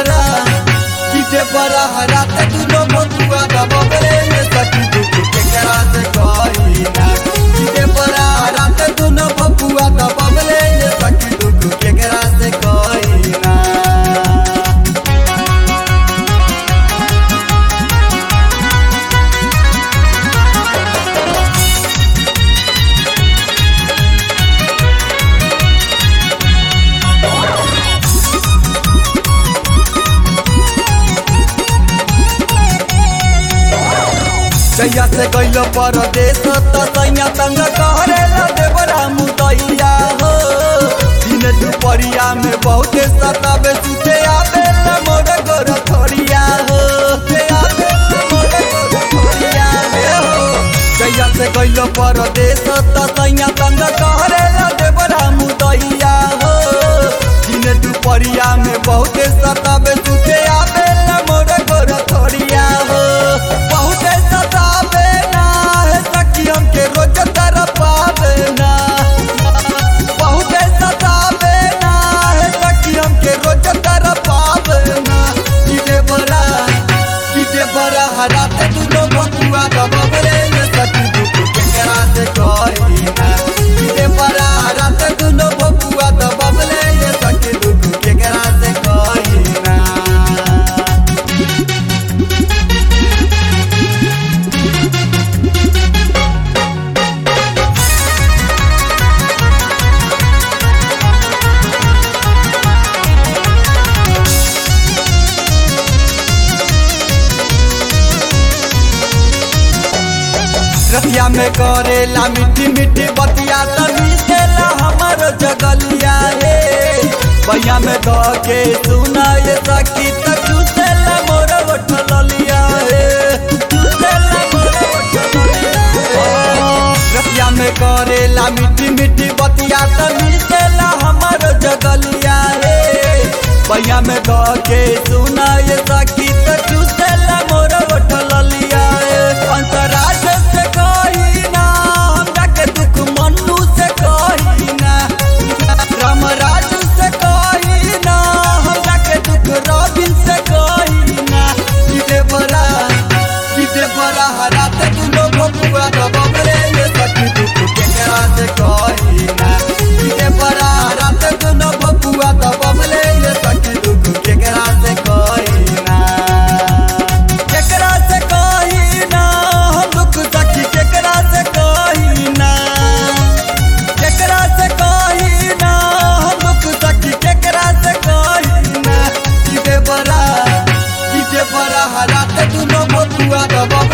देवरा कि देवरा रात दुनो बबुआ दबले सखी दुख के करा से कही ना कि देवरा रात दुनो बबुआ दबले सखी दुख के करा से कही ना सैया से गइलो परदेश त सैया तंग करेला देवरा मुदैया हो दिन दुपहरिया में बहुते सतावे सुते आवे ला मोर गोर थोड़िया हो से आवे ला मोर गोर थोड़िया हो सैया से गइलो परदेश त सैया तंग करेला देवरा मुदैया हो दिन दुपहरिया में बहुते सतावे सुते आवे ला मोर गोर थोड़िया हो बहुते सतावे ना है सखी हमके रोज तरपावे ना बहुते सतावे ना है सखी हमके रोज तरपावे ना कि देवरा कि देवरा हराते दुनो बकुआ दबले ये सखी दुख के करा से कही ना कि देवरा हराते दुनो बकुआ दबले ये सखी दुख के करा से कही ना रतिया में करेला मीठी मीठी बतिया तभी देला हमर जगलिया रे बैया में ध के सुना ये सखी त चूसेला मोर उठलिया रे चूसेला मोर उठलिया रतिया में करेला मीठी मीठी बतिया तभी देला हमर जगलिया रे बैया में ध के सुना ये सखी त चूसेला मोर उठलिया रे अंतराज से कही ना हमरा के दुख मन्नू से कही ना रामराज से कही ना हमरा के दुख रबिन से कही ना कि देवरा कि देवरा हराते दुनो बबुआ दबले ये सखी दुख के करा से कही ना कि देवरा हराते दुनो बबुआ दबले ये सखी दुख के करा से कही ना केकरा से कही ना हम दुख सखी केकरा से कही ना केकरा से कही ना हम दुख सखी केकरा से कही ना कि देवरा कि देवरा हराते दुनो बबुआ दबले